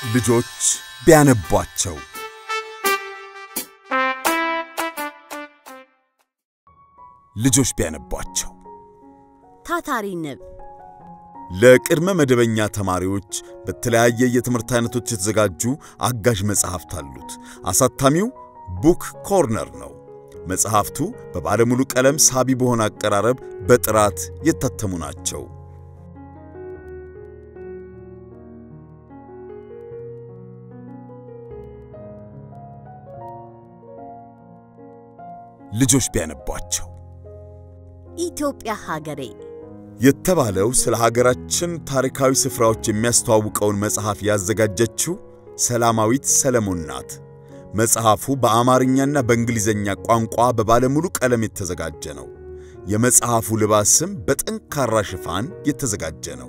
ልጆች ቢያነቧቸው ልጆች ቢያነቧቸው ታታሪ ንብ ለቅድመ መደበኛ ተማሪዎች በተለያየ የትምህርት አይነቶች የተዘጋጁ አጋዥ መጽሐፍት አሉት። አሳታሚው ቡክ ኮርነር ነው። መጽሐፍቱ በባለሙሉ ቀለም ሳቢ በሆነ አቀራረብ በጥራት የታተሙ ናቸው። ልጆች ቢያነቧቸው ኢትዮጵያ ሀገሬ የተባለው ስለ ሀገራችን ታሪካዊ ስፍራዎች የሚያስተዋውቀውን መጽሐፍ ያዘጋጀችው ሰላማዊት ሰለሞን ናት። መጽሐፉ በአማርኛና በእንግሊዝኛ ቋንቋ በባለሙሉ ቀለም የተዘጋጀ ነው። የመጽሐፉ ልባስም በጠንካራ ሽፋን የተዘጋጀ ነው።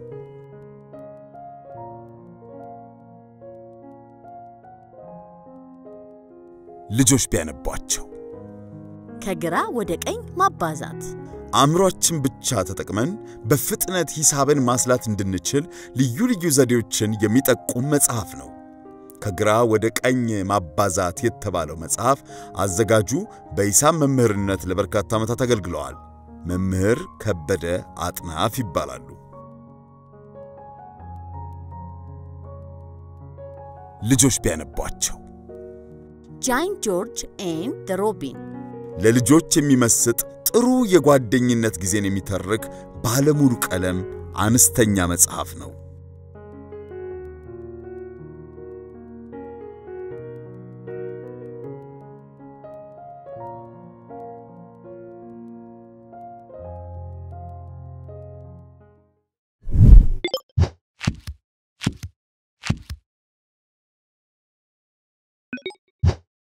ልጆች ቢያነቧቸው ከግራ ወደ ቀኝ ማባዛት አእምሮአችን ብቻ ተጠቅመን በፍጥነት ሂሳብን ማስላት እንድንችል ልዩ ልዩ ዘዴዎችን የሚጠቁም መጽሐፍ ነው። ከግራ ወደ ቀኝ ማባዛት የተባለው መጽሐፍ አዘጋጁ በሂሳብ መምህርነት ለበርካታ ዓመታት አገልግለዋል። መምህር ከበደ አጥናፍ ይባላሉ። ልጆች ቢያነቧቸው ጃይንት ጆርጅ ኤንድ ሮቢን ለልጆች የሚመስጥ ጥሩ የጓደኝነት ጊዜን የሚተርክ ባለሙሉ ቀለም አነስተኛ መጽሐፍ ነው።